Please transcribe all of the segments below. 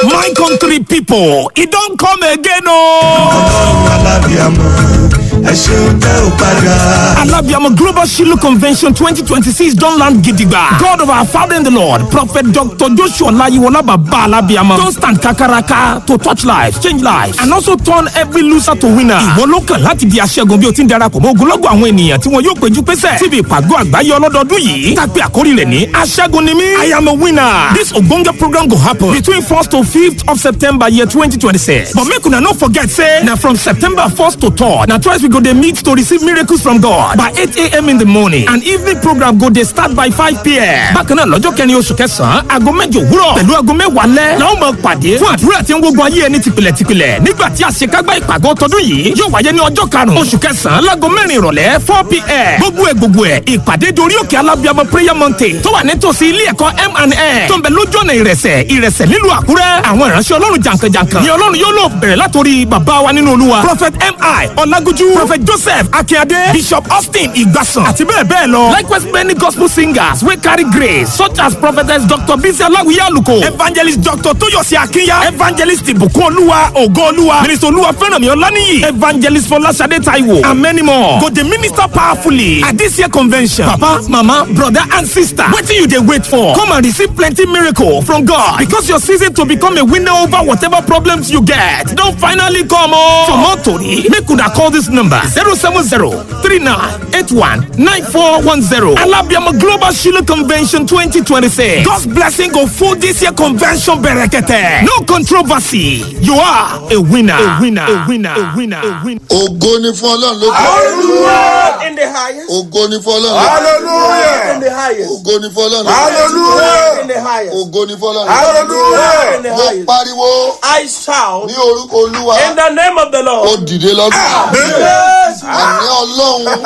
My country people, it don't come again, oh. ọlọ́run alábìàmọ ẹ ṣeun tẹ́ ò padà. Alabiamo Global Shiloh Convention 2026 don land gidigba. God of our Father in the Lord, Prophet Dr. Joshua Layiwola Baba Alabiamo don stand kakaraka to touch lives, change lives, and also turn every loser to winner. Ìwọ ló kàn láti di aṣẹ́gun bí o ti ń darapọ̀ mọ́ ogunlọ́gọ̀ àwọn ènìyàn tí wọn yóò péjú pésẹ̀ síbi ìpàgọ́ àgbáyé ọlọ́dọọdún yìí. Tàpé àkórí rẹ̀ ní aṣẹ́gun ni mí. I am a winner. This ogbonge program go happen between 1st to 5th of September year 2026. But make una no forget say na from September 1st to 3rd na twice we go dey meet to receive miracles from God by 8 a.m. in the morning and evening program go dey start by 5 p.m. Bákan náà lọ́jọ́ kẹrin oṣù kẹsàn-án aago mẹ́jọ òwúrọ̀ pẹ̀lú aago mẹ́wàá lẹ́ làwọn máa pàdé fún àdúrà tí ń gbógun ayé ẹni tìpìlẹ̀tìpìlẹ̀ nígbà tí àṣekágbá ìpàgọ́ tọdún yìí yóò wáyé ní ọjọ́ karùn-ún oṣù kẹsàn-án láago mẹ́rin ìrọ̀lẹ́ 4 p.m. gbogbo ẹ̀ gbogbo ẹ̀ ìpàdé dorí òkè alábíàmọ prayer mountain tó wà nítòsí ilé ẹ̀kọ́ M&A tó ń bẹ lójú ọ̀nà ìrẹsẹ̀ ìrẹsẹ̀ nílùú àkúrẹ́ àwọn ìránṣẹ́ ọlọ́run jàǹkànjàǹkàn ni ọlọ́run yóò lò bẹ̀rẹ̀ látòrí bàbá wa nínú olúwa prophet mi ọlágójú prophet joseph akínyadé bishop austin ìgbàsàn àti bẹ́ẹ̀ bẹ́ẹ̀ lọ likewise many gospel singers wey carry grace such as prophetess dr bisi aláwìyé àlùkò evangelist dr tóyọ̀sí akínyà evangelist ìbùkún olúwa ògo olúwa minister olúwa fẹ́rànmí ọláníyì evangelist fọláṣadé taiwo and many more go dey minister powerfully at this year convention papa mama brother and sister wetin you dey wait for come and receive plenty miracle from god because your season to become a winner over whatever problems you get don finally come o. for more tori make una call this number zero seven zero three nine eight one nine four one zero alabiama global shiloh convention twenty twenty six god's blessing go full this year convention berekete no controversy you are a winner a winner a winner a winner a winner. ògo ni fún ọlọ́run lókè Hallelujah in the highest. ògo ni fún ọlọ́run lókè Hallelujah in the highest. ògo ni fún ọlọ́run lókè Hallelujah in the highest. ògo ni fún ọlọ́run lókè Hallelujah in the mo highest. pariwo I shout ní orúkọ olúwa in the name of the ó Lord. dìde lọ́dún Yes. àní ọlọ́run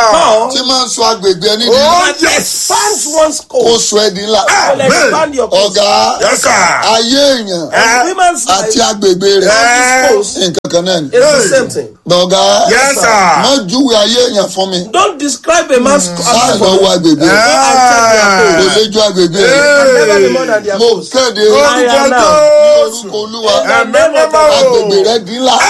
Oh tí máa ń sọ agbègbè ẹni di God, that expands one's kó coast. sọ ẹ di ńlá Will expand your coast. ọ̀gá Yes, sir. ayé èèyàn And women's àti life agbègbè rẹ̀ this coast nǹkan kan náà ni is the same thing. ọ̀gá Yes, sir. má júwe ayé èèyàn fún mi Don't describe a man's sáà life lọ for wo me. agbègbè rẹ̀ Go and check their kò coast. lè ju agbègbè rẹ̀ Can never be more than their mo coast. kéde I ní am now. orúkọ olúwa In the name of the Lord. agbègbè rẹ̀ di ńlá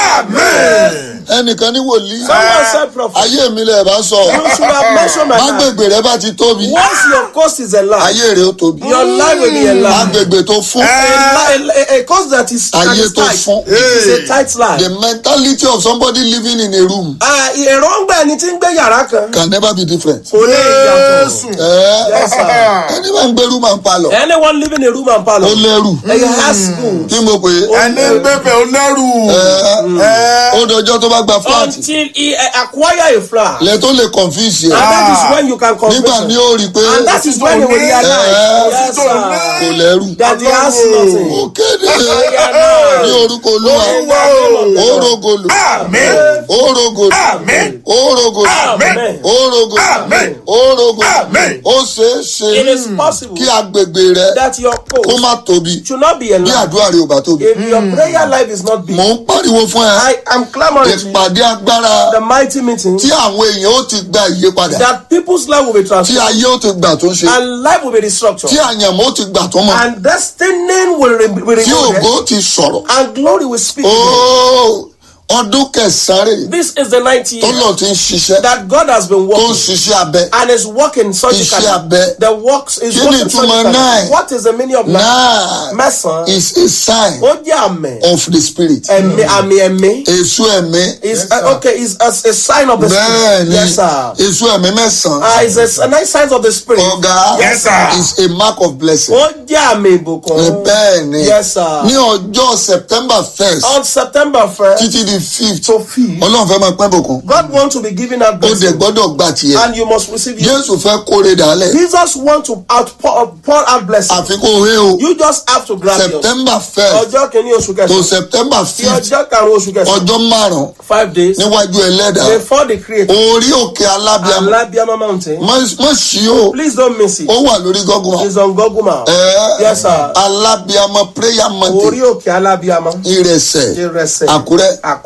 Amen. ẹnìkan ní wòlíì Someone said prophet. ayé mi lè bá sọ You should have mentioned my life. agbègbè rẹ̀ bá ti tóbi Once your coast is enlarged, ayé rẹ̀ ó tóbi your life will be enlarged. agbègbè tó fún A, li- a, a coast that is, that ayé is tó tight fún is a tight life. the mentality of somebody living in a room Ah, èròǹgbà ẹni tí ń gbé yàrá kan can never be different. kò lè yàtọ̀. ẹ Yes, sir. ẹni máa ń gbẹrú máa ń palọ̀ Anyone living in a room and ó parlour, lẹ́rù he has school kí mo pè é ẹni ń bẹ̀bẹ̀ ó lẹ́rù. ẹ ó dọjọ́ tó bá gba flat until he uh, acquire a flat. lẹ tó lè confuse And yẹ that is when you can nígbà convince ní him. ó rí i pé And that is when he will Eh, realize yes, kò sir, lẹ́rù that he has ó nothing. kéde Yeah, ní orúkọ olúwa ó rogolo Amen. ó rogolo Amen. ó rogolo Amen. ó rogolo Amen. ó rogolo Amen. ó ṣeé ṣe It is possible kí agbègbè rẹ that your kó coast má tóbi should not be bí enlarged. àdúrà rẹ ò bá tóbi. If your prayer life is not big, mò ń pariwo fún ẹ I am clamoring to you, ìpàdé agbára the mighty meeting tí àwọn èèyàn ó ti gba ìyípadà that people's life will be tí transformed ayé ó ti gbà tó ń ṣe and life will be restructured tí àyànmọ́ ó ti gbà tó mọ̀ and destiny will re- be tí renewed ògo ti sọ̀rọ̀ and glory will speak. Óò, ọdún kẹsàn-án rè This is the 90 tó year lọ ti ń ṣiṣẹ́ that God has been tó ń working ṣiṣẹ́ abẹ and is working surgically. Iṣẹ́ abẹ. The works is Kí ni working ìtumọ̀ surgically. nine? What is the meaning of nine? náà Mẹ́sàn-án. is a sign Ó jẹ́ àmì. of the spirit Ẹ̀mí àmì ẹ̀mí. èso ẹ̀mí Is uh, okay. Is a, a sign of the bẹ́ẹ̀ spirit. ni Yes, sir. èso ẹ̀mí mẹ́sàn-án Uh, is a, a nice sign of the spirit. ọ̀gá Yes, sir. is a mark of blessing Ó jẹ́ àmì ìbùkún. bẹ́ẹ̀ ni Yes, sir. ní ọjọ́ september first On September 1st títí di fifth to 5th, ọlọ́run fẹ́ máa pẹ́ bùkún God wants to be giving out ó dẹ̀ blessing gbọ́dọ̀ gbà tiẹ̀ and you must receive it. jésù fẹ́ kóre dàálẹ̀ Jesus wants to outpour pour out blessing. àfikún òwe o You just have to grab yours. september first Ọjọ́ kìíní oṣù to kẹsàn-án. september Sí fifth ọjọ́ karùn-ún oṣù kẹsàn-án. ọjọ́ márùn-ún Five days níwájú ẹlẹ́dàá before the creator. orí òkè alábíàmọ́ Alabiama mountain. má sí o Please don't miss it. ó wà lórí gọ́gùn It's on Google Map. ẹ̀ Yes, sir. alábíàmọ́ prayer Orí mountain òkè Alabiama. ìrẹsẹ̀ Ìrẹsẹ̀. àkúrẹ́ Àkúrẹ́.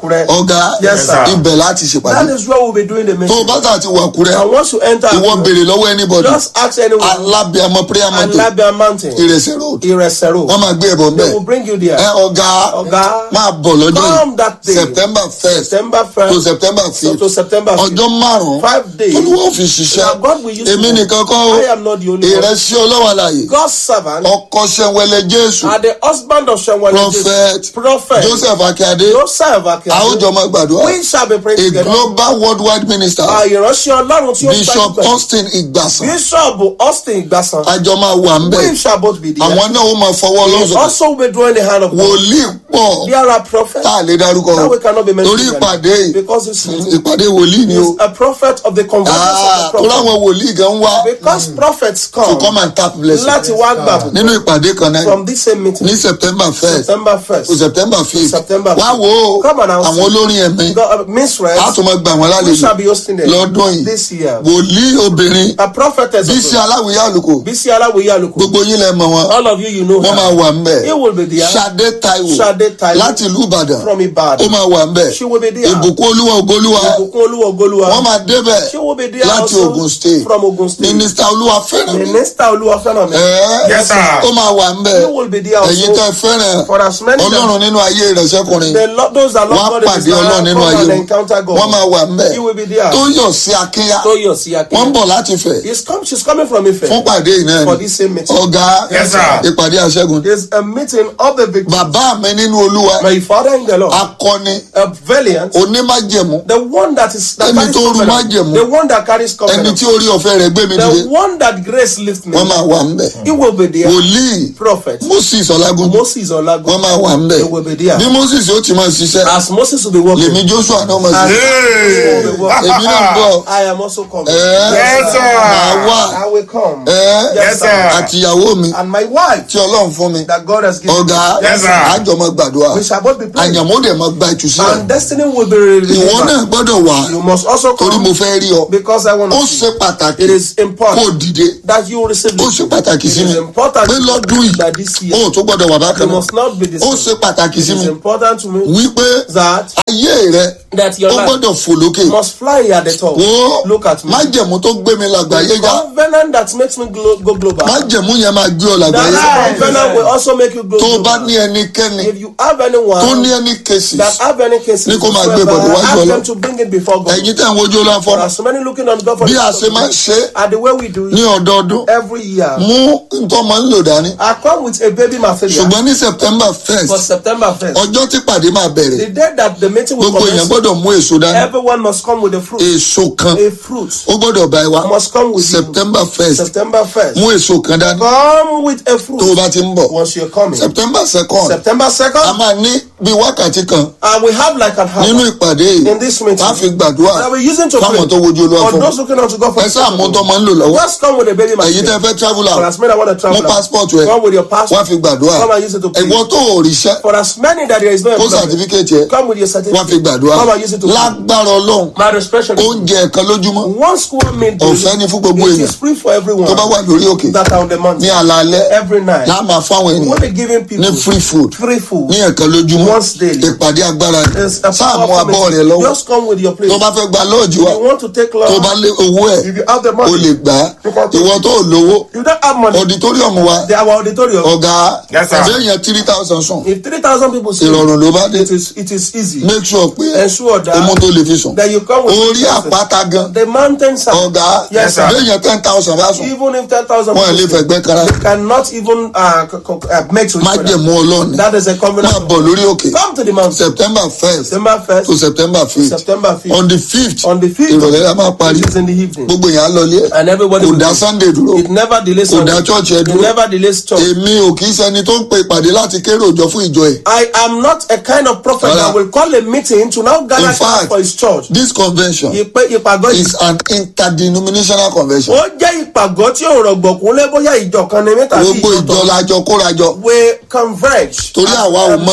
Àkúrẹ́. ọ̀gá Yes, sir. ibẹ̀ láti ṣèpàdé That is where we'll be doing the tó o meeting. bá tà ti wà kúrẹ́ And once you enter ìwọ Àkúrẹ́, béèrè lọ́wọ́ anybody just ask anyone. alábíàmọ prayer mountain Alabia Mountain. ìrẹsẹ̀ road Ìrẹsẹ̀ road. wọ́n máa gbé ẹ̀bọ̀ ń They bẹ̀ will bring you there. ẹ ọ̀gá Ọ̀gá. máa bọ̀ lọ́jọ́ Come that yìí day. september first September to 1st september to fifth September 5th. ọjọ́ márùn-ún Five days. olúwa fi ṣiṣẹ́ Now God will use èmi to- nìkan kọ́ o I am not the only one. ìrẹsì ọlọ́wà láàyè God's servant ọkọ sẹ́wẹ́lẹ́ jésù are the husband of Shemuel. prophet Prophet. joseph akíade Joseph àwùjọ Akia. máa gbàdúrà We shall be praying a together. global worldwide minister Àìránṣẹ́ Ọlọ́run tí ó bishop gbajúgbajà. austin ìgbàsàn Bishop Austin Igbasan. àjọ máa wà ń bẹ̀ We shall both be there. àwọn náà ó máa fọwọ́ He lọ́sọ̀tò also be drawing the hand of God. wòlíì pọ̀ There are prophets. tá a lè dárúkọ That o we cannot be mentioned. torí here. ìpàdé yìí Because it's, ìpàdé wòlíì ni o it's a prophet of the convergence Ah, of the torí prophet. àwọn wòlíì gan wá Because prophets to come come and tap blessing láti wá gbà nínú ìpàdé kan náà from this same meeting. ní september first September 1st. to september fifth September wá wo Come on now. àwọn olórin ẹ̀mí God, uh, minstrels. a tún máa gbà wọ́n We lálejò shall be hosting them lọ́dún yìí this year. wòlíì obìnrin A prophetess. of bísí God. aláwìyé àlùkò Bisi Alawiye Aluko. gbogbo yín lẹ mọ̀ wọn All of you, you know wọ́n her. máa wà ń bẹ̀ He will be there. Ṣadé Táíwò Ṣadé Táíwò. láti ìlú Ìbàdàn From ó Ibadan. máa wà ń bẹ̀ She will be there. ìbùkún olúwa ògolúwa Ìbùkún Olúwa Ogoluwa. wọ́n máa débẹ̀ She will be there láti also Ogun State from Ogun State. mínísítà olúwa fẹ́ràn mi Minister Olúwa fẹ́ràn mi. Ẹ́, Yes, sir. ó máa wà ń bẹ̀ He will be there ẹ̀yin also. tẹ́ fẹ́ràn For as many ọlọ́run nínú ayé ìrẹsẹ́kùnrin The Lord, those that wọ́n á love God in pàdé His ọlọ́run life, nínú come ayé and wọn encounter God. wọ́n máa wà ń bẹ̀ He will be there. tó yọ̀ sí akínyà Toyosi Akin. wọ́n ń bọ̀ láti fẹ̀ He's come, she's coming from Ife fún pàdé yìí náà for ni this same meeting. ọ̀gá Yes, sir. ìpàdé àṣẹ́gun There's a meeting of the victims. bàbá mi nínú olúwa My father in the Lord, akọni a valiant, onímájẹ̀mú the one that is that Ẹni carries tó rú covenant, májẹ̀mú. the one that carries ẹni covenant, tí orí ọ̀fẹ́ rẹ̀ gbé mi dìde the one that grace lifts me. wọ́n máa wà ń bẹ̀ He will be there. wòlíì Prophet moses ọlágúnjú Moses Olagun. wọ́n máa wà ń bẹ̀ He will be there. bí moses ó ti máa ṣiṣẹ́ As Moses will be working, lèmi joshua náà máa As- ṣiṣẹ́ will be èmi working. náà ń bọ̀ I am also coming. ẹ́ Yes, sir. máa wà I will come. ẹ́ Yes, sir. àtìyàwó mi And my wife tí ọlọ́run fún mi that God has given ọ̀gá Yes, sir. àjọ máa gbàdúrà we shall both be praying. àyànmó dẹ̀ máa gba ìtúsílẹ̀ And destiny will be revealed. ìwọ náà gbọ́dọ̀ wà You must also torí come mo fẹ́ rí ọ because I want ó to ṣe see. pàtàkì It is kó important dìde that you receive ó this. ṣe pàtàkì sí It mi is important pé lọ́dún that yìí this ó year tó gbọ́dọ̀ wà you bákan náà must not be the ó same. ṣe pàtàkì sí It mi is important to me wípé that ayé rẹ that your ó life gbọ́dọ̀ fò lókè must fly at the top. wo Look at me. májẹ̀mú tó gbé mi làgbáyé já Covenant that makes me glo- go global. májẹ̀mú yẹn máa gbé ọ làgbáyé That covenant will also make you go tó o bá global. ní ẹnikẹ́ni If you have tó anyone ní ẹni cases that have any cases, Ní kó máa gbé whatsoever, bọ̀dọ̀ wájú ask Ọlọ́run. them to bring it before God. ẹ̀yin tẹ̀ ń wojú ọlá For fọ́nà as many looking on God for bí the a ṣe máa ń ṣe é and the way we do ní it ọdọọdún every year. mú nǹkan máa ń lò dání I come with a baby material ṣùgbọ́n ní september for first September 1st. ọjọ́ tí pàdé máa bẹ̀rẹ̀ The day that the meeting will gbogbo èèyàn commence, gbọ́dọ̀ mú èso dání everyone must come with a fruit. èso kan A fruit ó gbọ́dọ̀ bá ẹ wá must come with you. september first September 1st. mú èso kan dání Come with a tó o fruit bá ti ń bọ̀ once you're coming. september second September a 2nd, máa ní bí wákàtí kan and we have like an nínú hour ìpàdé yìí in this meeting wọ́n á fi gbàdúrà that we're using to pray. fáwọn tó wojú olúwa For fún those looking on to God for ẹ sáà mú tó máa ń lò lọ́wọ́ Just come with a baby èyí tẹ́ material. fẹ́ travel For out as many that want to travel, mú out, passport rẹ come with your wọ́n á passport. fi gbàdúrà Come and use it to pray. ẹ̀wọ́ tó ò ríṣẹ́ For as many that there is no kó employment, certificate yẹ come with your wọ́n á fi certificate. gbàdúrà Come and use it to pray. lágbára ọlọ́run My expression is oúnjẹ ẹ̀kan lójúmọ́ one square meal Ọ̀fẹ́ ni fún gbogbo it èèyàn. is free for everyone tó bá wà lórí òkè that are on the ní mountain alaalẹ́ every night. láà máa fáwọn We ènìyàn will be giving people ní free food free food. ní ẹ̀kan lójúmọ́ Once daily. ìpàdé agbára ni It's a sáà mú powerful abọ́ rẹ message. lọ́wọ́ Just come with your plate. tó bá fẹ́ gba lọ́ọ̀jì wa If you want to take tó long, bá lé owó ẹ̀ if you have the o money, lè gbà á You can take- ìwọ tó ò lówó if you don't have money, auditorium wa they are our auditorium. ọ̀gá Yes, sir. béèyàn three thousand sùn If 3,000 people see ìrọ̀rùn ló bá dé it is it is easy. make sure pé Ensure that- ọmọ tó lè fi sùn That you come with orí 3,000. àpáta gan The mountain side. ọ̀gá Yes, sir. béèyàn ten thousand bá sùn Even if 10,000 wọn ò lè people fẹ̀gbẹ́ kára cannot even uh, co- co- uh, make to each má other. jẹ̀mú ọlọ́ọ̀ni That is a máa covenant. bọ̀ lórí òkè Come to the mountain. september first September 1st to september fifth September 5th. on the fifth On the 5th, ìrọ̀lẹ́ la máa parí which is in the evening. gbogbo yẹn á lọlé And everybody kò will dá go. sunday dúró It never delays kò dá Sunday. church ẹ It dúró never delays church. èmi ò kì í ṣẹni tó ń pe ìpàdé láti kéré òjò fún ìjọ ẹ̀ I am not a kind of prophet Rárá. that will call a meeting to now gather In fact, people for his church. this convention Ìpè ìpàgọ́ yìí. is an interdenominational convention Ó jẹ́ ìpàgọ́ tí ò rọ̀gbọ̀kún lé bóyá ìjọ kan ní mẹ́ta sí gbogbo ìjọ ìjọ tó. lajọ kórajọ We converge. torí as àwa ò a mọ tí ń ministry. jẹ́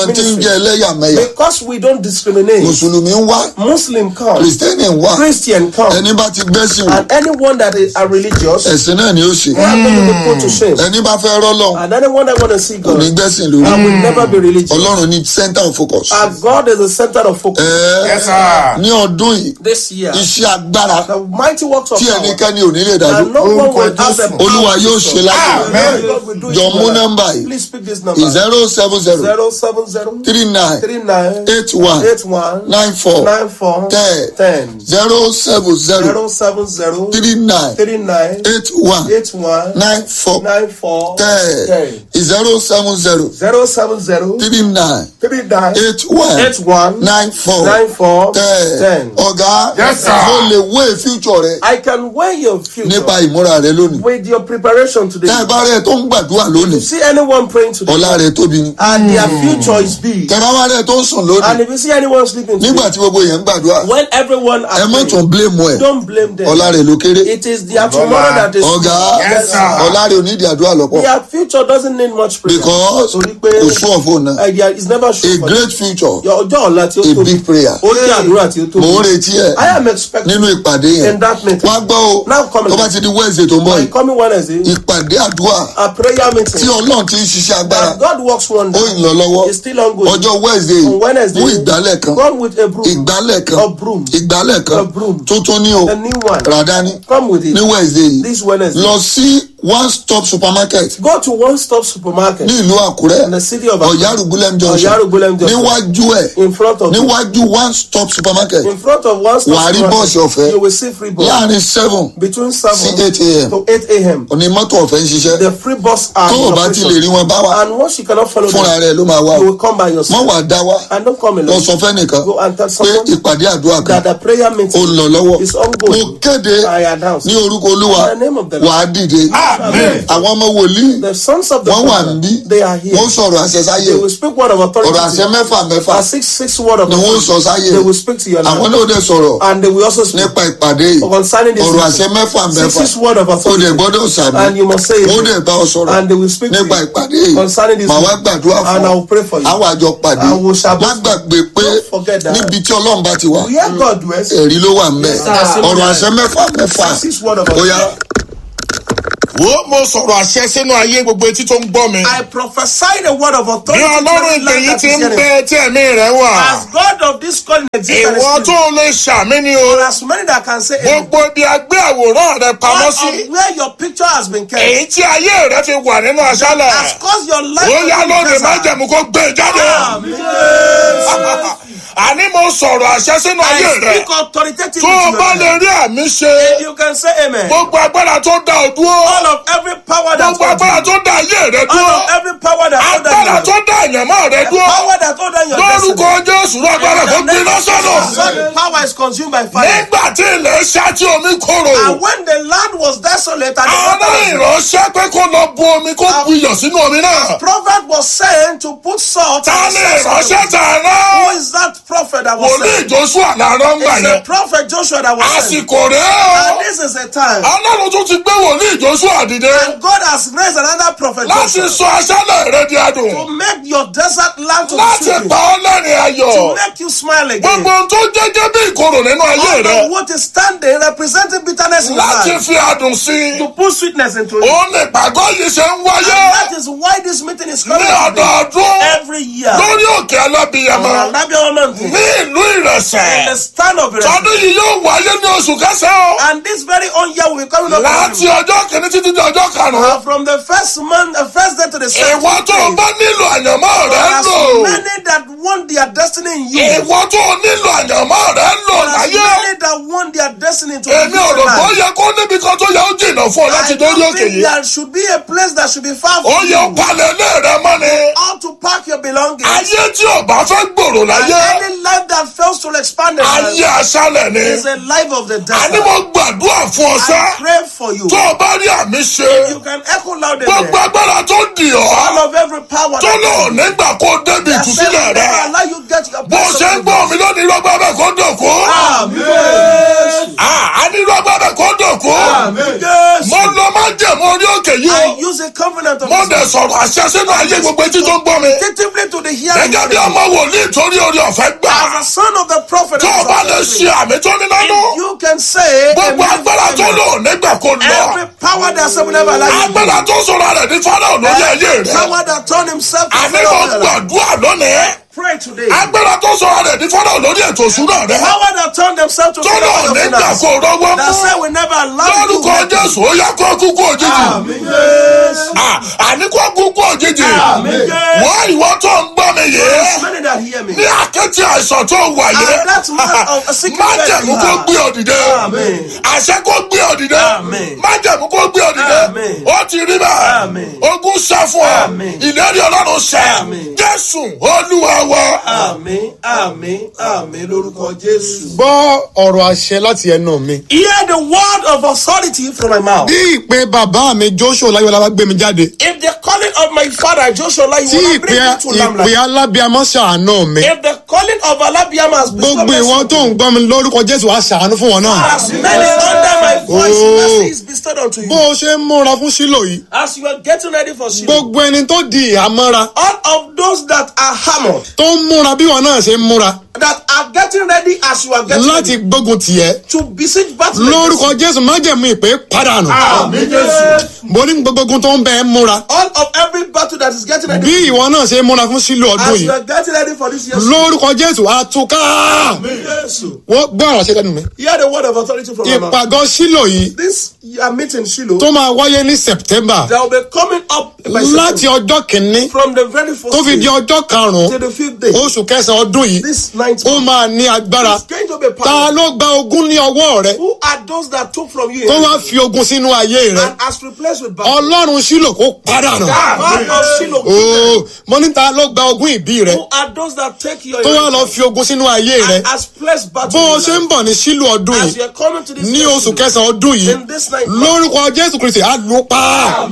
jẹ́ ẹlẹ́yàmẹ̀yà Because we don't discriminate. mùsùlùmí ń wá Muslim come, kìrìsìtẹ́nì ń wá Christian come, ẹni bá ti gbẹ́sìn wò and anyone that is are religious, ẹ̀sìn náà ni ó ṣe they are going to be put to shame. ẹni bá fẹ́ rọ́lọ́ And anyone that want to see kò ní God, gbẹ́sìn lórí and will never be religious. ọlọ́run ní center of focus. And God is the center of focus. Ẹ̀ẹ́, Yes, sir. ní ọdún yìí This year, iṣẹ́ agbára the mighty works of tí power, ẹnikẹ́ni ò ní lè dájú and no one Orúkọ will have the Jésù. power olúwa to yóò stop. ṣe láyé Amen. God will do it jọ mú well. nọ́mbà yìí Please speak this number. zero seven zero Zero seven zero three nine three nine eight one eight one nine four nine four ten ten zero seven zero zero seven zero three nine three nine eight one eight one nine four nine four ten ten zero seven zero zero seven zero three nine three nine eight one eight one nine four nine four ten ten. ọ̀gá Yes, sir. mo lè wé future rẹ I can weigh your future nípa ìmúra rẹ lónìí with your preparation today. tẹ́ ẹ bá rẹ tó ń gbàdúrà You lónìí see anyone praying today, ọ̀la rẹ tóbi ni and their future is big. tẹ́ bá wá rẹ tó ń sùn And lónìí if you see anyone sleeping nígbà today, tí gbogbo yẹn ń gbàdúrà when everyone ẹ are má tún praying, blame ẹ don't blame them. ọ̀la rẹ ló kéré It is their tomorrow that is ọ̀gá Yes, sir. ọ̀la rẹ ò ní ìdí àdúrà lọ́pọ̀ Their future doesn't need much prayer. because Torí pé kò sún ọ̀fọ̀ náà uh, there is never sure a for great future Your ọjọ́ ọ̀la tí ó a tóbi. big prayer Ó jẹ́ àdúrà tí ó tóbi. mò ń retí ẹ I am expecting nínú ìpàdé yẹn in that meeting. wá gbọ́ o Now come tó bá ti di wednesday tó ń bọ̀ by yìí coming Wednesday, ìpàdé àdúrà a prayer tí meeting ọlọ́run ti ń ṣiṣẹ́ agbára that God works wonder ó ń lọ lọ́wọ́ is still ongoing. ọjọ́ wednesday On Wednesday, mú ìgbálẹ̀ kan come with a broom. ìgbálẹ̀ kan A broom. ìgbálẹ̀ kan A broom. tuntun ní o A new one. ràdání Come with it. ní wednesday yìí This Wednesday. lọ sí one stop supermarket Go to one stop supermarket ní ìlú àkúrẹ́ in the city of Akure. ọ̀yárùgbólẹ́m junction Ọ̀yárùgbólẹ́m junction. níwájú ẹ̀ in front of níwájú one stop supermarket in front of one stop Wà á rí bọ́ọ̀sì ọ̀fẹ́. you will see free bus láàrin seven between sí seven eight a.m. to eight a.m. òní mọ́tò ọ̀fẹ́ ń ṣiṣẹ́ The free bus are tó o in bá ti lè operation. rí wọn bá wa and once you cannot follow fúnra them rẹ̀ ló máa wá you o will come by mọ́ yourself wàá dá wa and don't come lọ alone sọ fẹ́nìkan go and tell pé someone ìpàdé àdúrà kan that the prayer ó meeting ń lọ lọ́wọ́ is ongoing. mo kéde I announce ní orúkọ olúwa In the name of the Lord. wàá dìde Amen. àwọn ọmọ wòlíì the sons of the wọ́n wà prophet, níbí they are here wọ́n sọ̀rọ̀ àṣẹ sáyé they will speak word of authority ọ̀rọ̀ àṣẹ mẹ́fà mẹ́fà a six six word of ni wọ́n authority sọ sáyé they will speak to your àwọn life náà dẹ̀ sọ̀rọ̀ and they will also speak nípa ìpàdé yìí concerning this ọ̀rọ̀ meeting. àṣẹ mẹ́fà six mẹ́fà six word of ó dẹ̀ authority gbọ́dọ̀ sàmì and you must say ó it dẹ̀ bá ọ sọ̀rọ̀ and they will speak to nípa you ìpàdé yìí concerning this màá wá meeting. gbàdúrà and fún I ọ will pray for you àwọn àjọ pàdé I will shall má gbàgbé pé Don't forget that. níbi tí ọlọ́run bá ti wà where God dwells ẹ̀rí ló wà ńbẹ̀ Yes, sir. ọ̀rọ̀ àṣẹ mẹ́fà mẹ́fà six six word of ó yá authority wo mo sọ̀rọ̀ àṣẹ sínú ayé gbogbo etí tó ń gbọ́ mi. I prophesy the word of bí authority to ọlọ́run every ìpè land yìí that ti is ń hearing. bẹ tí ẹ̀mí rẹ̀ wà. As God of this calling exists and is ìwọ tó spirit, lè ṣàmì ni o. there are so many that can say amen. gbogbo ibi agbé àwòrán rẹ pamọ́ All sí. of where your picture has been kept èyí tí ayé rẹ fi wà nínú has aṣálẹ̀. caused your life ó to yá be lóde má desert. jẹ̀mú kó gbé e jáde. Amen. àní mo sọ̀rọ̀ àṣẹ sínú ayé I rẹ. speak authoritatively tó o to bá your lè life. rí àmì ṣe. You can say amen. gbogbo agbára tó dá ọ dúró. All of every power that gbogbo agbára holds you. tó dá ayé rẹ All dúró. of every power that holds agbára you. tó dá àyànmọ́ rẹ The dúró. power that holds down your destiny. lórúkọ jésù ló agbára kó gbiná sọ́nà. That power is consumed by fire. nígbà tí ilẹ̀ ṣá tí omi kóró. And when the land was desolate and the àwọn water was ìránṣẹ́ pé kó lọ bu omi kó bu iyọ̀ sínú omi náà. prophet was saying to put salt ta in ni the source of ìránṣẹ́ the tà Who rán. is that prophet that was wòlíì saying? joshua làárọ̀ ń gbà It's a yẹn. prophet Joshua that was saying. àsìkò rèé And o. this is a time. ọlọ́run tún ti gbé wòlíì joshua dìde. And God has raised another prophet láti Joshua sọ aṣálẹ̀ rẹ di to adùn. make your desert land to be láti sweet. pa ọ́ lẹ́rìn ayọ̀. To make you smile again. gbogbo ohun tó jẹ́jẹ́ bí ìkorò nínú ayé All rẹ. of what is standing representing bitterness in your láti life. fi adùn sí i. To put sweetness into it. òun lè pàgọ́ yìí ṣe ń And wáyé. that is why this meeting is coming ní today. ọdọọdún every year. lórí òkè alábìyamọ On Alabiawa Mountain. ní ìlú In the ìrẹsẹ̀ stand of it. tọdún yìí yóò wáyé ní oṣù kẹsàn-án And this very own year will be coming up. láti ọjọ́ kìíní títí di ọjọ́ karùn-ún Uh, from the first month, the first day to the second ìwọ tó o day. bá nílò àyànmọ́ rẹ There are lò so many that want their destiny in you. ìwọ tó o nílò àyànmọ́ rẹ lò There are so láyé many that want their destiny to èmi be ò rò pé ó life. yẹ kó níbi kan tó yẹ ó jìnnà fún ọ láti I dórí don't òkè think yìí there should be a place that should be far ó from yẹ ó you. palẹ̀ ilé rẹ mọ́ ni How to pack your belongings. ayé tí ò bá fẹ́ gbòòrò And láyé any life that fails to expand the ayé life aṣálẹ̀ ni is a life of the àní desert. mo gbàdúrà fún ọ sẹ́ I pray for you. tó o bá rí àmì ṣe. You can echo loud gbogbo amen. agbára tó dì All ọ́ of every power tó that lò nígbà kó débi that says ìtúsílẹ̀ never rẹ allow you get your bó ṣe ń gbọ́ mi lónìí lọ́gbà bẹ́ẹ̀ kó dòkó Amen. a ní lọ́gbà bẹ́ẹ̀ kó dòkó Amen. mo lọ má jẹ̀mú orí òkè yìí I o use a covenant of mo this dẹ̀ mountain. sọ̀rọ̀ àṣẹ sínú ayé gbogbo etí tó ń gbọ́ mi Attentively to the hearing. gẹ́gẹ́ bí ọmọ wòlíì torí orí ọ̀fẹ́ gbà As a son of the prophet. tó o bá lè ṣe àmì tó ní nánú You can say. gbogbo amen. agbára tó lò nígbà kó lọ Every power that someone ever like. agbára tó sọ̀rọ̀ rẹ̀ ní fáráò lórí ayé rẹ̀ Power that turned himself to àmì Pharaoh. mo gbàdúrà lónìí Pray today. agbára tó sọ̀rọ̀ rẹ̀ ní fáráò lórí ètò ìṣúná rẹ̀ Power that turned themselves to tó lò Pharaoh. nígbà kó rọwọ́ That mú said we never allow you lórúkọ to jésù ó yá kó kúkú òjijì Ah, àní kó kúkú òjijì wọ́n ìwọ tó ń gbọ́ mi yìí Many that hear me. ní àkẹ́tì àìsàn tó wà And yìí that man of a sick má man jẹ̀mú you kó have. gbé òdìdé Amen. àṣẹ kó gbé òdìdé Amen. má jẹ̀mú kó gbé òdìdé Amen. ó ti rí bẹ́ẹ̀ Amen. ogun ṣẹ fún ọ Amen. ìlérí ọlọ́run ṣẹ Amen. jésù olúwa wa. Àmín, àmín, àmín lórúkọ Jésù. gbọ́ ọ̀rọ̀ àṣẹ láti ẹnu mi. Hear the word of authority from my mouth. bí ìpè bàbá mi joshua láyọ̀lá bá gbé mi jáde If the calling of my father Joshua Lai tí will ìpè bring me to ìpè Lamla. alábíàmọ́ ṣàánú mi If the calling of Alabiama has been gbogbo ìwọ tó ń gbọ́ mi lórúkọ jésù á ṣàánú fún wọn náà. As many under my voice, Oh. mercy is bestowed unto bó you. o ṣe ń múra fún sílò yìí As you are getting ready for Shiloh, gbogbo ẹni tó di ìhámọ́ra all of those that are hammered, tó ń múra bí wọn náà ṣe ń múra that are getting ready as you are getting láti ready gbógun tiẹ̀ to besiege battle. lórúkọ jésù májẹ̀mú ìpè padànù mo ní gbogbo ogun tó ń bẹ ẹ́ múra All of every battle that is getting ready. bí ìwọ náà ṣe ń múra fún sílò ọdún As you yìí are getting ready for this year's lórúkọ jésù àtúká Shiloh. wọ́n gbọ́ ọ̀rọ̀ ṣe lẹ́nu mi Hear the word of authority from my mouth. ìpàgọ́ sílò yìí This uh, meeting, Shiloh, tó máa wáyé ní september that will be coming up by láti September, ọjọ́ kìíní from the very first tó fi di day ọjọ́ karùn-ún till the fifth day. oṣù kẹsàn-án ọdún yìí This ninth ó month. máa ní agbára It's going to be ta powerful. ló gba ogún ní ọwọ́ rẹ Who are those that took from you tó wá fi ogun sínú ayé rẹ and has replaced with battle? ọlọ́run sílò kó padà nù. God of Shiloh. ooo mo ní ta ló gba ogún ìbí rẹ Who are those that take your tó wá lọ fi ogun sínú ayé rẹ and has placed battle bó o in ṣe your ń life? bọ̀ ní sílò ọdún As you yìí are coming to this ní year's oṣù Shiloh, kẹsàn-án ọdún yìí in this ninth month, lórúkọ jésù kristi á lù ú pa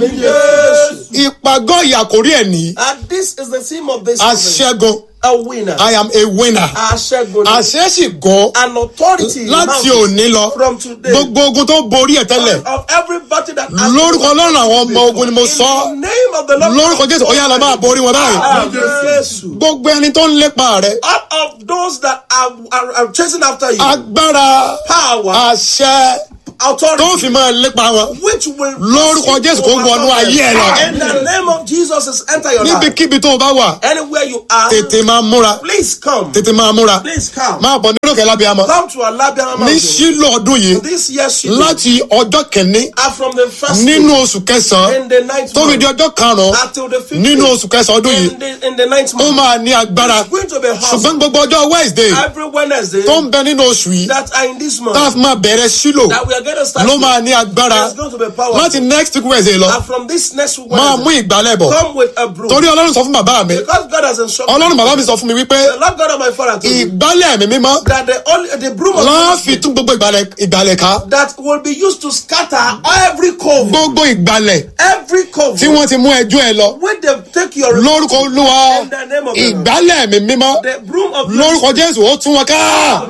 yes. ìpàgọ́ ìyàkórí ẹ̀ nìyí and this is the theme of this event. aṣẹ́gun a winner. i am a winner Aṣẹ́gun. àṣẹ sì gan An authority in láti mountains òní lọ from today. gbogbo ogun tó borí ẹ̀ tẹ́lẹ̀ of every battle that has lórúkọ ọlọ́run àwọn ọmọ ogun ni mo in sọ the name of the Lord. lórúkọ jésù ó yá lọ máa borí wọn báyìí Amen. Jésù. gbogbo ẹni tó ń lépa rẹ All of those that are, are, are chasing after you, agbára power, àṣẹ authority, tó fi máa lépa wọn which will lórúkọ jésù kó wọnú ayé ẹ lọ In the name of Jesus is enter your life. níbikíbi tó o bá wà Anywhere you are, tètè máa múra please come. tètè máa múra Please come. máa bọ̀ nínú òkè lábíàmọ́ Come to Alabama ní Mountain. sílò ọdún yìí This year, Shiloh, láti ọjọ́ kìíní are from the first nínú day oṣù kẹsàn-án in the ninth tó fi di month ọjọ́ karùn-ún until the fifth nínú day oṣù kẹsàn-án ọdún yìí in the, in the ninth ó month. máa ní agbára It's going to be hot. ṣùgbọ́n gbogbo ọjọ́ wednesday Every Wednesday tó ń bẹ nínú oṣù yìí that are in this month tá a fi máa bẹ̀rẹ̀ sílò that we are going to start ló with, máa ní agbára there's going to be power. láti next week wednesday lọ and from this next week máa mú Wednesday, ìgbálẹ̀ bọ̀ come with a broom. torí ọlọ́run sọ fún bàbá mi Because God has instructed ọlọ́run bàbá mi sọ fún mi wípé the Lord God of my father told me ìgbálẹ̀ mi mímọ́ that the only the broom of láàfin tún gbogbo ìgbálẹ̀ ìgbálẹ̀ ká that will be used to scatter every cove, gbogbo ìgbálẹ̀ every cove tí wọ́n ti mú ẹjọ́ ẹ lọ when they take your lórúkọ olúwa In the name of the Lord. ìgbálẹ̀ mi mímọ́ the broom of lórúkọ jésù ó tún wọn ká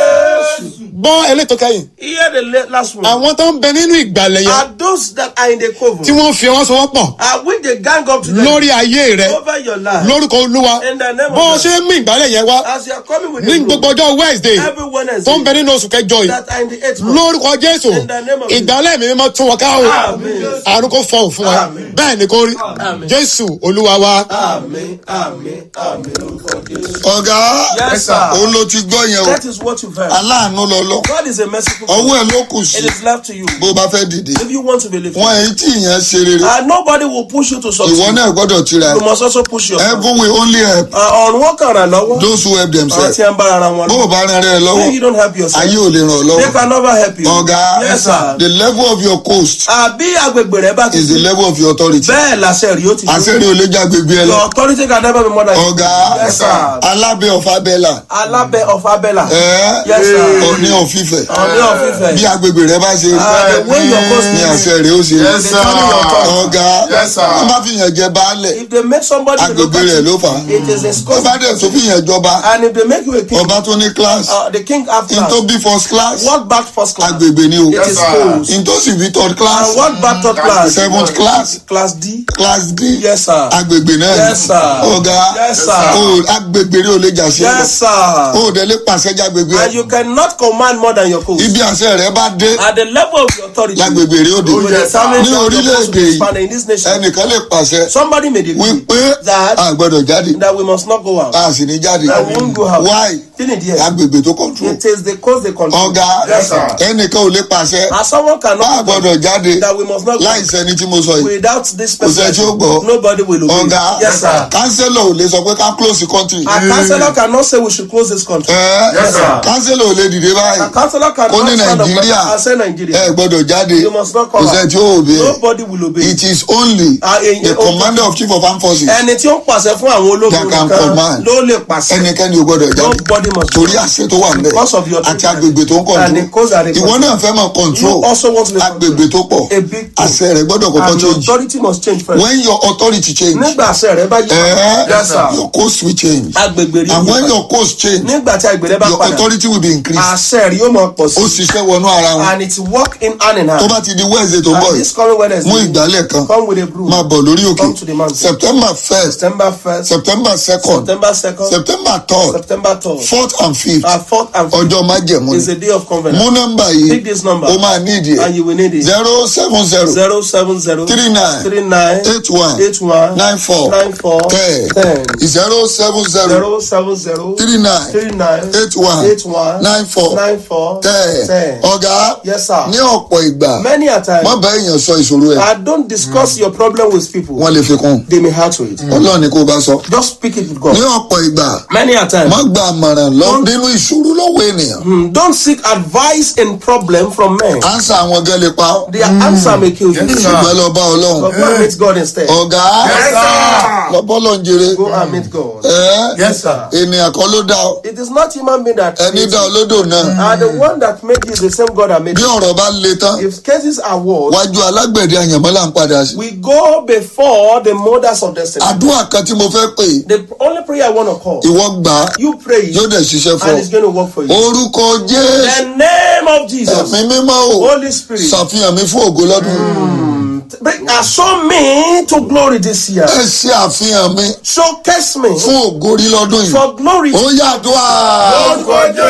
Yes. gbọ́ elétò kẹ́yìn Hear the la- last one. àwọn tó ń bẹ nínú ìgbálẹ̀ yẹn Are those that are in the cove? tí wọ́n fi ọwọ́ sowọ́pọ̀ Are when they gang up together lórí ayé rẹ over your life? lórúkọ olúwa In the name of bó o God. ṣe ń mú ìgbálẹ̀ yẹn wá As you are coming with ní the broom, gbogbo ọjọ́ wednesday every Wednesday tó ń bẹ nínú oṣù kẹjọ yìí that are in the eighth month. lórúkọ jésù In the name of ìgbálẹ̀ mi mímọ́ tún wọn ká o Amen. àrùn kò fọhùn fún wa Amen. bẹ́ẹ̀ ni kò rí Amen. jésù olúwa wa Amen. Amen. Amen. Lórúkọ Jésù. ọ̀gá Yes, sir. òun ló ti gbọ́ yẹn o That is what you've heard. aláàánú lọ́lọ́ God is a merciful ọwọ́ God. ẹ̀ ló kù sí It is left to you. bó bá fẹ́ dìde If you want to believe, wọn èyí tí ìyẹn ṣe rere and nobody will push you to ìwọ succeed. náà gbọ́dọ̀ tira You ẹ̀ must also push yourself. heaven will only help ọ̀run wọn kàn ràn lọ́wọ́. those who help àwọn themselves tí ń bá ara wọn bó o lọ. bá rìn rẹ lọ́wọ́ If you don't help yourself, ayé ò lè ràn ọ́ they lọ́wọ́ can never help you. ọ̀gá Yes, sir. the level of your coast àbí agbègbè rẹ bá ti is the level of your authority bẹ́ẹ̀ làṣẹ rí ó ti àṣẹ́rí ò lè já gbègbè ẹ lọ Your authority can never be more than ọ̀gá Yes, sir. alábẹ́ ọ̀fà bẹ́là alábẹ́ of abẹ́là. ẹ̀ Yes, sir. òní ọ̀fífẹ̀ Ọ̀ní ọ̀fífẹ̀. bí agbègbè rẹ bá ṣe Ah, the way your coast ní is. àṣẹ rẹ ó ṣe Yes, sir. ọ̀gá Yes, sir. wọ́n bá fi yàn jẹ baálẹ̀ If they make somebody a agbègbè rẹ̀ ló fà á it is a wọ́n bá scope. dẹ̀ tó fi yàn jọba And if they make you a king, ọba tó ní class uh, the king have n class. tó bí first class What back first class? agbègbè ni o It is sir. schools. n tó sì bí third class And what back third class? seventh class Class D. class d Yes, sir. agbègbè náà ni. Yes, sir. ọ̀gá Yes, sir. o agbègbè rẹ ò lè jà sí Yes, sir. o ò dẹ̀ lè pàṣẹ jágbègbè And you cannot command more than your coast. ibi àṣẹ rẹ bá dé At the level of your authority, lágbègbè rẹ ó dé you will determine ní that your coast will orílẹ̀-èdè be yìí expanded in this nation. ẹnìkan lè pàṣẹ Somebody made a decree wípé that a gbọ́dọ̀ jáde that we must not go out. a sì ní jáde That we won't go out. why Kí ni díẹ̀? agbègbè tó control It is the coast they control. ọ̀gá Yes, sir. ẹnìkan ò lè pàṣẹ And someone a cannot gbọ́dọ̀ jáde that we must not go láì sẹ́ni tí mo sọ yìí without this kò sẹ́ tí ó person. gbọ́ Nobody will obey. ọ̀gá Yes, sir. kánsẹ́lọ̀ ò lè sọ pé ká close the country A councillor cannot say we should close this country. ẹ Yes, sir. kánsẹ́lọ̀ ò lè dìde báyìí A councillor cannot Ó ní stand up Nàìjíríà. and say Nigeria. ẹ gbọ́dọ̀ jáde You must not kò come sẹ́ out. tí ó òbí Nobody will obey. it is only Ah, eh, the eh, commander of chief of armed forces Ẹni tí ó ń pàṣẹ fún àwọn ológun That can nìkan command. ló lè pàṣẹ. ẹnikẹ́ni ò gbọ́dọ̀ jáde Nobody must torí àṣẹ tó wà nbẹ Because of your àti agbègbè tó ń And the coast kọ̀ntró that they ìwọ control. náà fẹ́ mọ̀ kọ̀ntró You also want to agbègbè tó pọ̀ A big thing. àṣẹ rẹ̀ gbọ́dọ̀ kọ́kọ́ And your change authority must change first. when your authority change Nígbà àṣẹ rẹ bá yí. eh, Yes, sir. your coast will change Agbègbè rí. and when your coast change Nígbà tí agbègbè rẹ bá your padà. authority will be increased Àṣẹ rí yóò máa pọ̀ ó sí. ṣiṣẹ́ wọnú ara wọn And it work in hand in hand. tó bá ti di wednesday tó ń bọ̀ And yìí this coming Wednesday. mú ìgbálẹ̀ kan Come with a broom. máa bọ̀ lórí òkè Come to the mountain. september first September first. september second September second. september third September third. fourth and fifth Our fourth and fifth ọjọ́ májẹ̀mú is ni a day of covenant. mú nọ́mbà yìí Pick this number. ó máa ní ìdí And you ẹ̀ will need it. zero seven zero Zero seven zero three nine three nine eight one eight one nine four nine four ten ten zero seven zero zero seven zero three nine three nine eight one eight one nine four nine four ten ten. ọ̀gá Yes, sir. ní ọ̀pọ̀ ìgbà Many a time, má bá èèyàn sọ ìṣòro ẹ̀ I don't discuss your problem with people. wọ́n lè fi kún They may hurt to it. ọlọ́run ni kó o bá sọ Just speak it with ní God. ọ̀pọ̀ ìgbà Many a time, má gba àmọ̀ràn lọ nínú ìṣòro lọ́wọ́ ènìyàn mm, don't seek advice in problem from men. ansa àwọn gan lè pa ọ́ Their answer may kill you. ṣùgbọ́n lọ bá ọlọ́run But go and meet God instead. ọ̀gá lọ bọ́lọ̀ ń jèrè Go and meet God. ẹ́ Yes, sir. ènìyàn kan ló dá ọ It is not human being that ẹni created dá ọ lódò náà And the one that made you is the same God that made bí you. ọ̀rọ̀ bá le tán If cases are worse, wájú alágbẹ̀dẹ àyànmọ́ là ń padà sí. we go before the mothers of destiny. àdúrà kan tí mo fẹ́ pè é, The only prayer I want to call, ìwọ gbà á you pray yóò dẹ̀ ṣiṣẹ́ fún and it's going to work for ọ. you. orúkọ jésù The name of Jesus, ẹ̀mí mímọ́ o Holy Spirit, ṣàfihàn mi fún ògo lọ́dún. bring, uh, show me to glory this year. ẹ ṣe àfihàn mi Showcase me fún ògo rí lọ́dún yìí. for glory. ó yàdúrà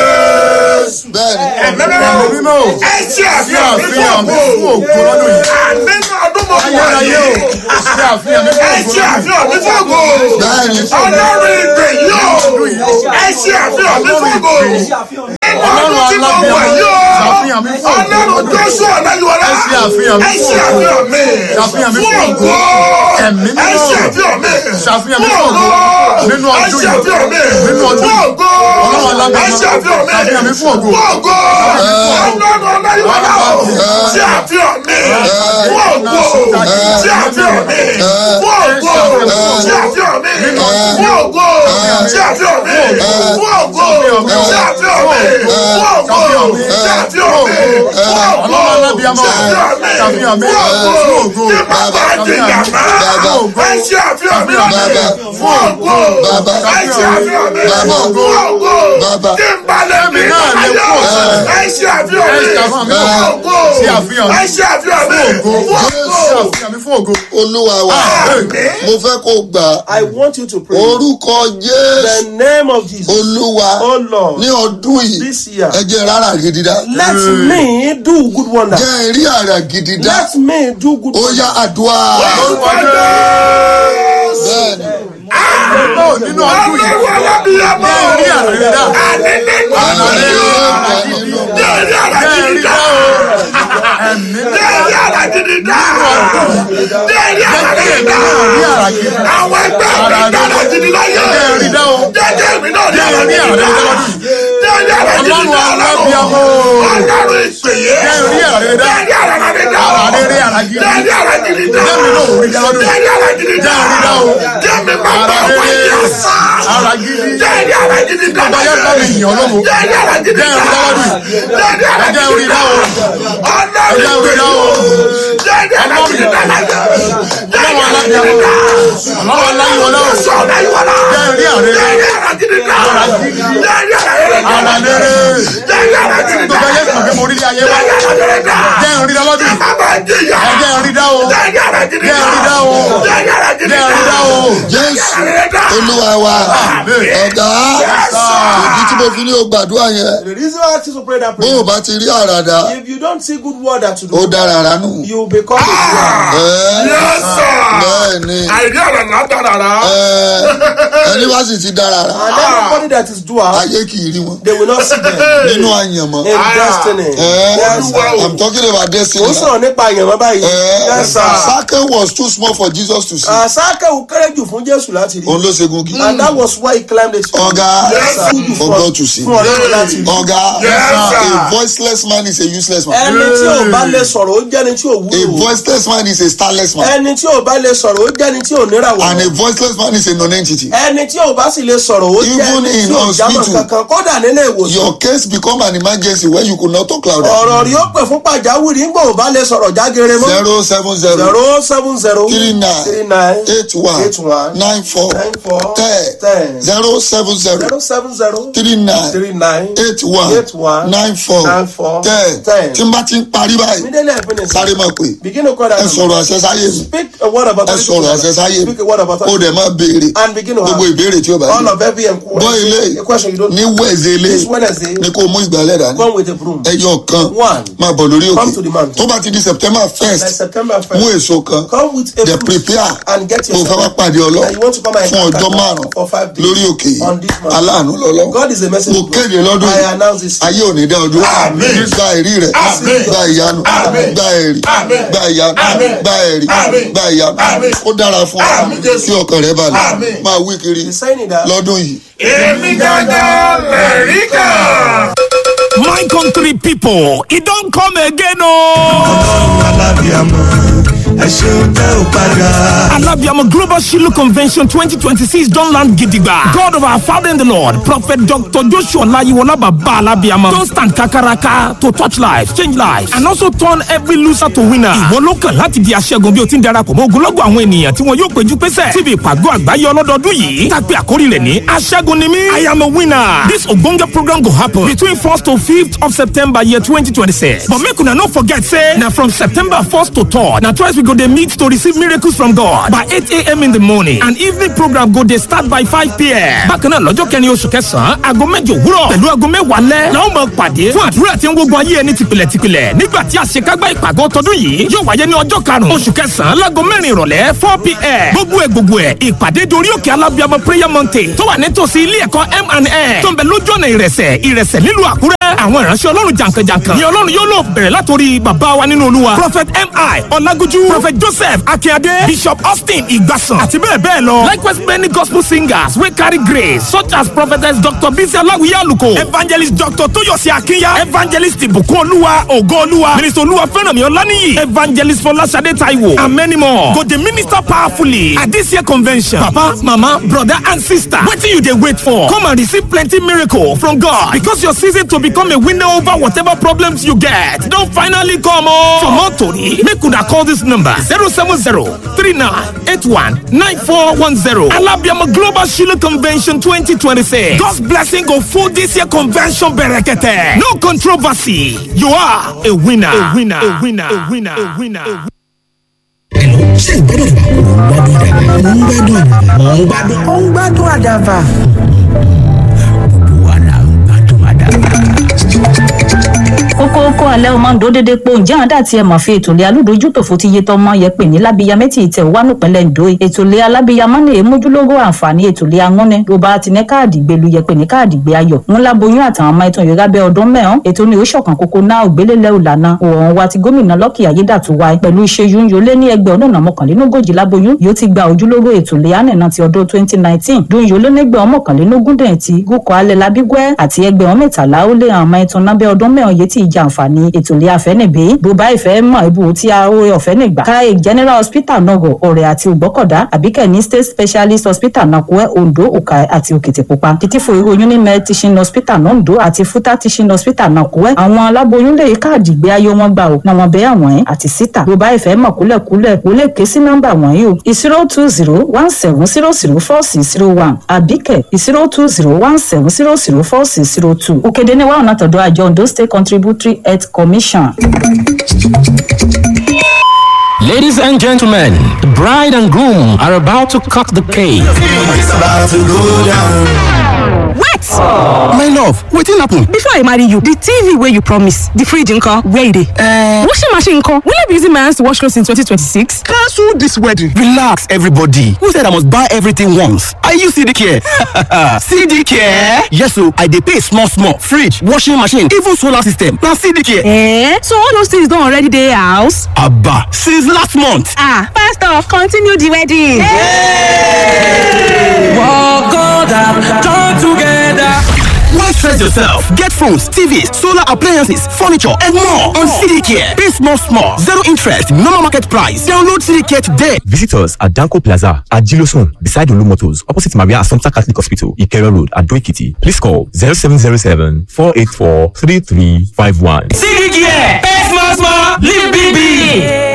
Jésù. bẹ́ẹ̀ ni Ẹ̀mí mímọ́. Ẹ ṣe àfihàn mi fún ògo. Nínú ọdún mọ̀ wáyé. ṣe àfihàn mi Ẹ ṣe àfihàn mi fún ògo. bẹ́ẹ̀ ni Ọlọ́run ìgbè yóò. Ẹ ṣe àfihàn mi fún ògo. Nínú ọdún tí mo wà yóò. ṣàfihàn mi fún ògo. Ọlọ́run Joshua Ọláyíwọlá. Ẹ ṣe àfihàn mi Ẹ fún ṣe ògo. àfihàn mi. Ṣàfihàn mi fún fún ògo. ògo. Ẹ̀mí mímọ́. Ẹ ṣe àfihàn mi. Ṣàfihàn mi fún fún ògo. ògo. Nínú Ẹ ọdún ṣe yìí. àfihàn mi. Nínú ọdún fún yìí. ògo. Ọlọ́run alágbára. Ẹ ṣe àfihàn mi. Ṣàfihàn mi fún ògo. fún ògo. Ọlọ́run Ọláyíwọlá. Ṣe àfihàn mi. fún ògo. Ṣe àfihàn mi. fún ògo. Ṣe àfihàn mi. fún ògo. Ṣe àfihàn mi. fún ògo. Ṣe àfihàn mi. fún ògo. Ṣe àfihàn mi. fún ògo. Ọlọ́run alábíàmọ́. Ṣe àfihàn mi. Ṣàfihàn mi. fún ògo. Fún ògo. Kí bàbá di yàrá. Ẹ ṣe àfihàn mi lónìí. fún ògo. Bàbá. Ẹ ṣe àfihàn mi. Bàbá. fún ògo. Bàbá. Kí n balẹ̀ mi Èmi náà lè ayọ̀. kú ọ̀sẹ̀. Ẹ ṣe àfihàn mi. Ẹ ṣe àfihàn mi. fún ògo. Ṣe àfihàn mi. Ẹ ṣe àfihàn mi. Fún ògo. fún Ṣe ògo. àfihàn mi fún ògo. olúwa wa Àmín. mo fẹ́ kó gbà á. I want you to pray. orúkọ jésù The name of Jesus. olúwa Oh Lord, ní ọdún yìí this year, ẹ jẹ́ rárá gidi dá let me do good wonder. jẹ́ rí àrà gidi dá Let me do good ó wonder. yá àdúrà Orúkọ Jésù. bẹ́ẹ̀ ni Náà nínú ọdún yìí. Ọlọ́run alábìyamọ. Jẹ́ rí àrẹ̀rẹ̀ dá. Àní nínú àrà ọdún gidi yìí. dá nínú Jẹ́ rí àrà Jẹ́ gidi rí dá. dá o. Ẹ̀mí Jẹ́ rí àrà gidi dá. Jẹ́ rí àrà gidi dá. rí àrà gidi. Àwọn ẹgbẹ́ mi dára gidi láyé. Jẹ́ rí dá o. Jẹ́jẹ́ mi náà ní Jẹ́ àrà rí gidi àrà dá. gidi lọ́dún yìí. Jẹ́ rí àrà gidi Ọlọ́run dá. alábíàmọ́. Ọlọ́run ìpèyè. Jẹ́ rí àrà dá. Jẹ́ rí àrà gidi dá. Àrà rí àrà gidi. Jẹ́ rí àrà gidi dá. Jẹ́ mi náà ò rí dá lọ́dún yìí. Jẹ́ rí àrà gidi dá. Jẹ́ rí dá o. Jẹ́ mi máa bá Àrà wáyé rere. àṣà. Ara gidi. Jẹ́rìí ara gidi Gbogbo ayé bá mi yàn lógo. Jẹ́rìí ara gidi Jẹ́ orí lọ́wọ́ dùn. Jẹ́rìí ara Ẹ jẹ́ gidi orí lọ́wọ́. Ọlọ́run Ẹ jẹ́ orí lọ́wọ́. Jẹ́rìí ara gidi dálájà. Jẹ́rìí ara gidi dá. Ọlọ́wọ́ láyíwọlá o. Sọ láyíwọlá. Jẹ́rìí àrẹ. Jẹ́rìí ara gidi dá. Jẹ́rìí ara gidi dá. Ara lérè. Jẹ́rìí ara gidi dá. Gbogbo ayé kàn pé mo rí ilé ayé wá. Jẹ́rìí ara gidi dá. Jẹ́ orí lọ́wọ́ dùn. Bàbá jìyà. Ẹ jẹ́ orí dá o. Jẹ́rìí ara gidi Jẹ́ orí dá o. Jẹ́rìí ara gidi Jẹ́ orí dá o. jésù dá. olúwa wa ọ̀gá ìdí tí mo fi ní o gbàdúrà yẹn The reason I ask you to pray that bó o prayer, bá ti rí àràdà if you don't see good word that to ó do, dára ránú. you become a prayer. Yes, sir. bẹ́ẹ̀ ni Àìrí ọ̀rọ̀ látàrà. ẹ, ẹni wá sì ti dára rà And everybody that is doer, ayé kì í rí wọn they will not see them nínú àyànmọ́. in destiny. Eh, Yes, sir. I'm talking about destiny. ó sọ̀rọ̀ nípa àyànmọ́ báyìí. Eh, Yes, sir. Sake was too small for Jesus to see. Àsákẹ́wò kéré jù fún Jésù láti rí. Òun ló ṣe gungi. And that was why he climbed the tree. Ọ̀gá Yes, sir. for God to see. Fún ọlọ́run láti rí. Ọ̀gá Yes, sir. a voiceless man is a useless man. Ẹni tí ò bá lè sọ̀rọ̀ ó jẹ́ni tí ò A wúlò. voiceless man is a starless man. Ẹni tí ò bá lè sọ̀rọ̀ ó jẹ́ni tí ò And níràwọ̀. a voiceless man is a non-entity. Ẹni tí ò bá sì lè sọ̀rọ̀ ó Even jẹ́ni in tí ò jámọ̀ hospital. kankan kódà nílé ìwòsàn. Your case become an emergency when you could not talk louder. ọ̀rọ̀ rí ó pè fún pàjáwìrì ń gbọ́ ò bá lè sọ̀rọ̀ jágere mọ́. Zero seven zero zero seven zero three three nine nine eight one eight one nine four nine four ten ten zero seven zero zero seven zero three nine three nine eight one eight one nine four nine four ten ten. tí n bá ti ń parí báyìí immediately I finish. sáré máa pè begin to call that ẹ number. sọ̀rọ̀ àṣẹ sáyé mi speak a word about ẹ sọ̀rọ̀ àṣẹ sáyé mi speak a word about ó dẹ̀ máa béèrè and begin to gbogbo have ìbéèrè tí ó bá all yẹ of every gbọ́ ilé enquiry a question you don't ní wẹ̀ẹ̀sẹ̀ ilé this Wednesday ni kò mú ìgbàlẹ̀ dání come with a broom ẹyọ kan One. máa bọ̀ lórí Come to the òkè mountain. tó bá ti di september like first September mú first èso kan come with a dẹ̀ fruit prepare and get mo fẹ́ wá yourself pàdé ọlọ́ and you want to come and fún encounter ọjọ́ God márùn for five days lórí òkè yìí on this mountain. aláàánú lọ́lọ́ God is a message mo kéde lọ́dún I yìí announce this ayé ò ní dá ọdún Àmín. gba ẹ̀rí rẹ̀ Àmín. gba ìyanu Àmín. gba ẹ̀rí Àmín. gba ìyanu Àmín. gba ẹ̀rí Àmín. gba ìyanu Àmín. ó dára fún ọ Àmín, Jésù. kí ọkàn rẹ balẹ̀ Àmín. máa wí kiri He's saying it that lọ́dún yìí Èmi gángan lẹ̀rí kan. My country people, it don't come again, oh. ọlọ́run alábìàmọ́ ẹ ṣeun tẹ́ ò padà. Alabiamo Global Shiloh Convention 2026 don't land gidigba. God of our Father in the Lord, Prophet Dr. Joshua Layiwola Baba Alabiamo, don't stand kakaraka to touch lives, change lives, and also turn every loser to winner. Ìwọ ló kàn láti di aṣẹ́gun bí o ti ń darapọ̀ mọ́ ogunlọ́gọ̀ àwọn ènìyàn tí wọn yóò péjú pésẹ̀ síbi ìpàgọ́ àgbáyé ọlọ́dọọdún yìí. Tàpé àkórí rẹ̀ ní aṣẹ́gun ni mí. I am a winner. This ogbonge program go happen between 1st to 5th of September year 2026. But make una no forget say na from September 1st to 3rd na twice we go dey meet to receive miracles from God by 8 a.m. in the morning and evening program go dey start by 5 p.m. Bákan náà lọ́jọ́ kẹrin oṣù kẹsàn-án aago mẹ́jọ òwúrọ̀ pẹ̀lú aago mẹ́wàá lẹ́ la ó máa pàdé fún àdúrà tí ń gbógun ayé ẹni tìpìlẹ̀ tìpìlẹ̀ nígbà tí àṣekágbá ìpàgọ́ tọdún yìí yóò wáyé ní ọjọ́ karùn-ún oṣù kẹsàn-án láago mẹ́rin ìrọ̀lẹ́ 4 p.m. gbogbo ẹ̀ gbogbo ẹ̀ ìpàdé dorí òkè alábíàmọ prayer mountain tó wà nítòsí ilé ẹ̀kọ́ M&N tó ń bẹ lójú ọ̀nà ìrẹsẹ̀ ìrẹsẹ̀ nílùú àkúrẹ́ àwọn ìránṣẹ́ ọlọ́run jàǹkànjàǹkàn ni ọlọ́run yóò lò bẹ̀rẹ̀ látòrí bàbá wa nínú olúwa prophet mi ọlágójú prophet joseph akínyadé bishop austin ìgbàsàn àti bẹ́ẹ̀ bẹ́ẹ̀ lọ likewise many gospel singers wey carry grace such as prophetess dr bisi aláwìyé àlùkò evangelist dr toyosi akinya evangelist ìbùkún olúwa ògo olúwa minister olúwa fẹ́rànmi ọláníyì evangelist fọláṣadé taiwo and many more go dey minister powerfully at this year convention papa mama brother and sister wetin you dey wait for come and receive plenty miracle from god because your season to become a winner over whatever problems you get don finally come o. for more tori make una call this number zero seven zero three nine eight one nine four one zero alabiama global shiloh convention twenty twenty six god's blessing go full this year convention berekete no controversy you are a winner a winner a winner a winner a winner. A winner. Hello, ṣé ìgbádùn àdàbà? Mò ń gbádùn àdàbà. Mò ń gbádùn. ó ń gbádùn àdàbà. Gbogbo wa là ń gbádùn àdàbà. kókó kó alẹ́ o máa ń dó dédé pé ǹjẹ́ àwọn dàtí ẹ̀ mọ̀ fi ètò ilé alódojútòfò ti yé tọmọ yẹ pè ní lábíyá mẹ́tì ìtẹ̀ wà nípínlẹ̀ Ǹdó ètò ilé alábíyamọ́ ní èmójúlógó àǹfààní ètò ilé angúnni ló bá ti ní káàdì gbelu yẹ pè ní káàdì gbé ayọ̀ ńlá boyún àtàwọn ọmọ ẹ̀tàn yorùbá bẹ́ ọdún mẹ́hàn ètò ní oṣọ̀kan kókó náà ògbélélẹ̀ òlànà òòrùn wa ti gómìnà Lọ́kì Ayédàtú wa pẹ̀lú ìṣẹ́yún yólé ní ẹgbẹ́ ọ̀nà mọ́kànlélógójì láboyún yóò ti gba ojúlówó ètò ilé ànínà ti ọdún twenty nineteen dún yólé nígbẹ́ ọmọkànlélógún dẹ̀ ti gúkọ̀ alẹ́ labígbẹ́ àti ẹgbẹ́ ọmọ mẹ́tàlá ó lé àwọn ọmọ ẹ̀tàn nábẹ́ ọdún mẹ́hàn yé ti jẹ àǹfààní ètò ilé àfẹnìbí bó bá ìfẹ́ mọ̀ ibù tí a oore ọ̀fẹ́ nìgbà káyé general hospital nàgọ̀ ọ̀rẹ́ àti ògbọ́kọ̀dá àbíkẹ́ ní state specialist hospital nàkúẹ́ ondo òkà àti òkìtìpupa kìtìfò ìròyìn ní med teaching hospital nondo àti futa teaching hospital nàkúẹ́ àwọn aláboyún lè káàdì gbé ayé wọn gbà ó náà wọn bẹ́ àwọn ẹ̀ àti síta bó bá ìfẹ́ mọ̀ kúlẹ̀kúlẹ̀ kó lè ké sí nọ́mbà wọ̀nyí o zero two zero one seven zero zero four six zero one àbíkẹ́ zero two zero one seven zero zero four six zero two òkèdè ní wàhùn àtọ̀dọ̀ àjọ ondo state contributory health commission. Ladies and gentlemen, the bride and groom are about to cut the cake. It's about to go down. wait my love wetin happen. before i marry you the tv wey you promise the fridge nko where e dey. Uh, washing machine nko will i be using my hands to wash clothes in 2026. cancel this wedding. relax everybody who said i must buy everything once are you cd care. cd care. yes o i dey pay small small fridge washing machine even solar system na cd care. Eh? so all those things don already dey house. aba since last month. ah pastor continue the wedding. Walk God up, join together. Why stress yourself? Get phones, TVs, solar appliances, furniture, and more on CDCare. Pay small, small, zero interest, normal market price. Download CDCare today. Visit us at Danko Plaza at Gilosun, beside Olu Motors, opposite Maria Assumpta Catholic Hospital, Ikero Road, at Doikiti. Please call 0707 484 3351. CDK, pay small, small, live big, big.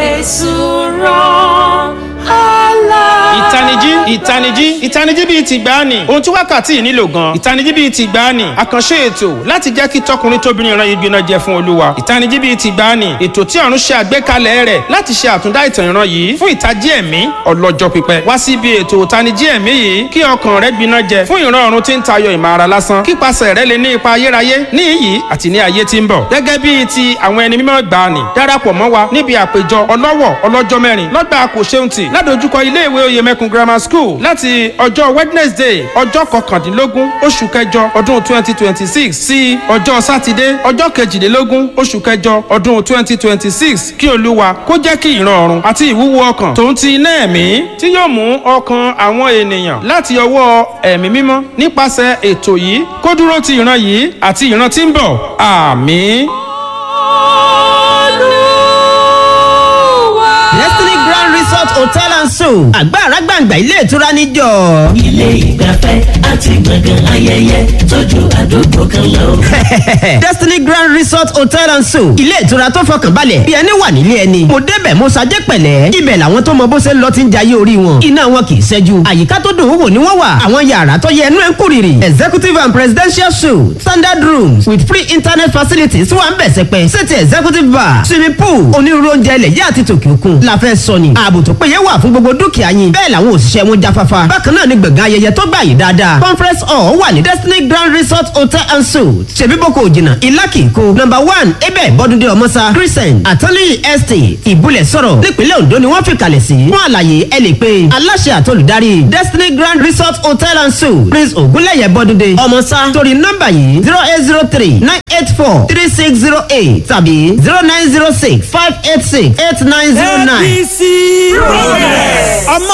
ìtanijí ìtanijí ìtanijí bíi ti gbáàní ohun tí wákàtí yìí nílò gan ìtanijí bíi ti gbáàní àkànṣe ètò láti jẹ́ kí tọkùnrin tóbìnrin ìran yìí gbiná jẹ fún olúwa ìtanijí bíi ti gbáàní ètò tí ọ̀run ṣe àgbékalẹ̀ rẹ̀ láti ṣe àtúndá ìtàn ìran yìí fún ìtají ẹ̀mí ọlọ́jọ́ pípẹ́ wá sí ibi ètò ìtanijí ẹ̀mí yìí kí ọkàn rẹ gbiná jẹ fún ìran ọ̀run tí ń tayọ ìmọ̀ ara lásán kípasẹ̀ rẹ lè ní ipa ayérayé ní iyì àti ní ayé tí ń bọ̀ gẹ́gẹ́ bíi ti àwọn ẹni mímọ́ gbàánì darapọ̀ mọ́ wa níbi àpéjọ ọlọ́wọ̀ ọlọ́jọ́ mẹ́rin lọ́gbà kò ṣeun tì ládojúkọ ilé ìwé oyè mẹ́kun grammar school láti ọjọ́ wednesday ọjọ́ kọkàndínlógún oṣù kẹjọ ọdún twenty twenty six sí ọjọ́ sátidé ọjọ́ kejìlélógún oṣù kẹjọ ọdún twenty twenty six kí olúwa kó jẹ́ kí ìran ọ̀run àti ìwúwo ọkàn tòun ti iná ẹ̀mí tí yóò mú ọkàn àwọn ènìyàn láti ọwọ́ ẹ̀mí mímọ́ nípasẹ̀ ètò yìí kó dúró ti ìran yìí àti ìran tí ń bọ̀ àmì. destiny grand resort hotel and suites àgbàrá gbàǹgbà ilé ìtura níjọ. ilé ìgbafẹ́ àti gbọ̀ngàn ayẹyẹ tójú àdúgbò kan lọ. destiny grand resort hotel and suites ilé ìtura tó fọkàn balẹ̀ bí ẹni wà nílé ẹni. mo débẹ̀ mo ṣajẹ́ pẹ̀lẹ́ ibẹ̀ làwọn tó mọ bó ṣe ń lọ ti ń jayé orí wọn. iná wọn kì í ṣẹ́jú àyíká tó dùn ún wò ni wọ́n wà. àwọn yàrá tó yẹ ẹnu ẹ̀ ń kúrìrì. executive and presidential suites standard rooms with free internet facilities wà ń bẹ̀ sẹ́pẹ́. sèti executive bar swimming pool onírúurú oúnjẹ ilẹ̀ yá àti tòkè òkun. la fẹ́ sọ ni ààbò tó péye wà fún gbogbo dúkìá yín. bẹ́ẹ̀ làwọn òṣìṣẹ́ wọn jáfáfá. bákan náà ni gbọ̀ngàn ayẹyẹ tó gbà yìí dáadáa. conference hall wà ní destiny grand resort hotel and suites. ṣèbí boko òjìnà ìlàkì kó. number one ebe bọ́dúndé ọmọsá crescent attorney estate ìbúlẹ̀ sọ̀rọ̀ nípínlẹ̀ ondo ni wọ́n fi kalẹ̀ sí. fún àlàyé ẹ lè pe aláṣẹ àtolùdarí destiny grand resort hotel and suites prince ogunlẹ̀yẹ bọ́dúndé ọmọsá torí nọ́mbà yìí zero eight zero three nine eight four three six zero eight tàbí zero nine zero six five eight six eight nine zero nine. apc progress. ọmọ